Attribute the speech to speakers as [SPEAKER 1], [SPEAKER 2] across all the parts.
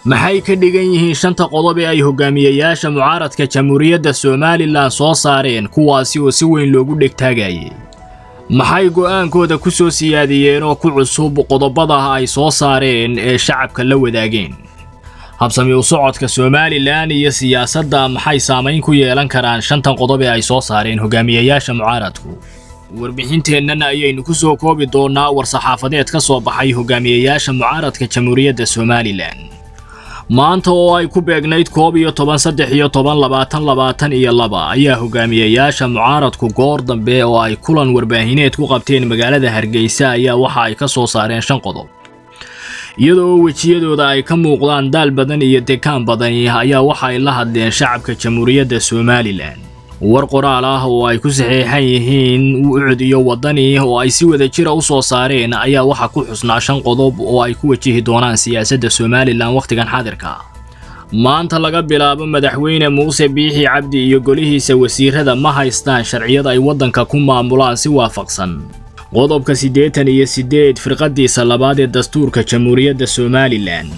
[SPEAKER 1] maxay ka dhigan yihiin shanta qodob ee ay hogaamiyayaasha mucaaradka jamhuuriyadda somalilan soo saareen kuwaasi oo si weyn loogu dhegtaagayay maxay go'aankooda ku soo siyaadiyeen oo ku cusub qodobada ay soo saareen ee shacabka la wadaageen habsami u socodka somalilan iyo siyaasadda maxay saamayn ku yeelan karaan shantan qodob ee ay soo saareen hogaamiyayaasha mucaaradku warbixinteennan ayaynu ku soo koobi doonnaa war-saxaafadeed ka soo baxay hogaamiyayaasha mucaaradka jamhuuriyadda somalilan maanta oo ay ku beegnayd koob iyo toban saddex iyo toban labaatan labaatan iyo laba ayaa hogaamiyayaasha mucaaradku goor dambe oo ay kulan warbaahineed ku qabteen magaalada hargeysa ayaa waxa ay ka soo saareen shan qodob iyadoo wejiyadooda ay ka muuqdaan daal badan iyo dekaan badani ayaa waxa ay la hadleen shacabka jamhuuriyadda somalilan war qoraal ah oo ay ku saxiixan yihiin ucud iyo waddani oo ay si wada jira u soo saareen ayaa waxa ku xusnaa shan qodob oo ay ku wajihi doonaan siyaasadda somalilan wakhtigan xadirka maanta laga bilaabo madaxweyne muuse biixi cabdi iyo golihiisa wasiirada ma haystaan sharciyada ay waddanka ku maamulaan si waafaqsan qodobka siddeetan iyo siddeed firqadiisa labaad ee dastuurka jamhuuriyadda somalilan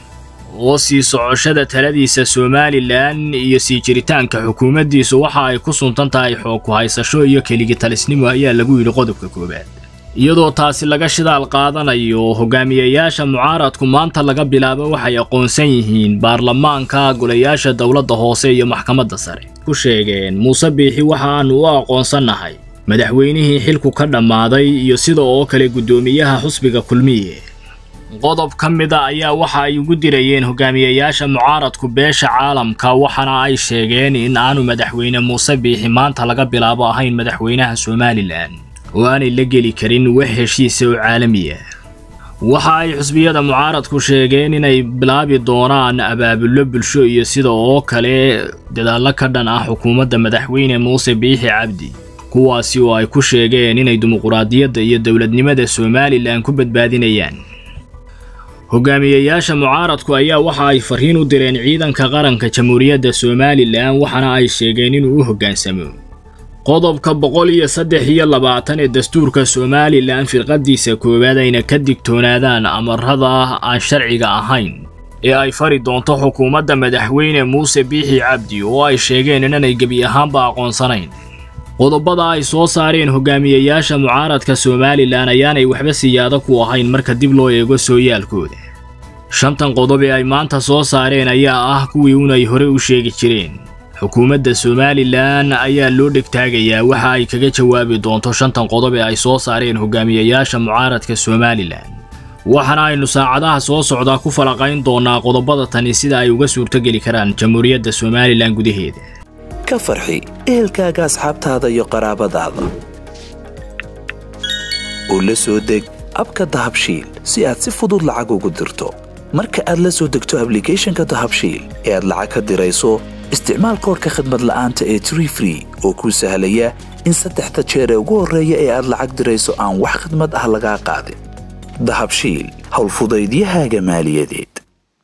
[SPEAKER 1] oo sii socoshada taladiisa somalilan iyo sii jiritaanka xukuumaddiisu waxa ay ku suntan tahay xoog ku haysasho iyo keligitalisnimo ayaa lagu yidhi qodobka koowaad iyadoo taasi laga shidaal qaadanayo hogaamiyayaasha mucaaradku maanta laga bilaabo waxay aqoonsan yihiin baarlamaanka golayaasha dowladda hoose iyo maxkamadda sare ku sheegeen muuse biixi waxaannu u aqoonsannahay madaxweynihii xilku ka dhammaaday iyo sida oo kale guddoomiyaha xusbiga kulmiye qodob ka mida ayaa waxa ay ugu dirayeen hogaamiyayaasha mucaaradku beesha caalamka waxaana ay sheegeen in aanu madaxweyne muuse biixi maanta laga bilaabo ahayn madaxweynaha somalilan oo aanay la geli karin wax heshiisa oo caalamiya waxa ay xusbiyada mucaaradku sheegeen inay bilaabi doonaan abaabullo bulsho iyo sida oo kale dadaallo ka dhan ah xukuumadda madaxweyne muuse biixi cabdi kuwaasi oo ay ku sheegeen inay dimuquraadiyadda iyo dowladnimada somalilan ku badbaadinayaan hogaamiyayaasha mucaaradku ayaa waxa ay farriin u direen ciidanka qaranka jamhuuriyadda somalilan waxaana ay sheegeen inuu u hoggaansamo qodobka boqol iyo saddex iyo labaatan ee dastuurka somalilan firqadiisa koowaad ayna ka digtoonaadaan amarada aan sharciga ahayn ee ay fari doonto xukuumadda madaxweyne muuse biixi cabdi oo ay sheegeen inanay gebi ahaanba aqoonsanayn qodobada ay soo saareen hogaamiyayaasha mucaaradka somalilan ayaanay waxba siyaado ku ahayn marka dib loo eego sooyaalkooda shantan qodob ee ay maanta soo saareen ayaa ah kuwii unay hore u sheegi jireen xukuumadda somalilan ayaa loo dhegtaagayaa waxa ay kaga jawaabi doonto shantan qodob ee ay soo saareen hogaamiyayaasha mucaaradka somalilan waxaana aynu saacadaha soo socdaa ku falaqayn doonaa qodobada tani sida ay uga suurtogeli karaan jamhuuriyadda somalilan gudaheeda
[SPEAKER 2] ka farxi ehelkaaga asxaabtaada iyo qaraabadaada oo la soo deg abka dahabshiil si aad si fudud lacag ugu dirto marka aad la soo degto ablicathonka dahabshiil ee aad lacag ka dirayso isticmaal koorka khadmad la'aanta ee tree free oo kuu sahlaya in saddexda jeer ee ugu horreeya ee aad lacag dirayso aan wax khadmad ah lagaa qaadin dahabshiil howlfudaydiyahaaga maaliyadeed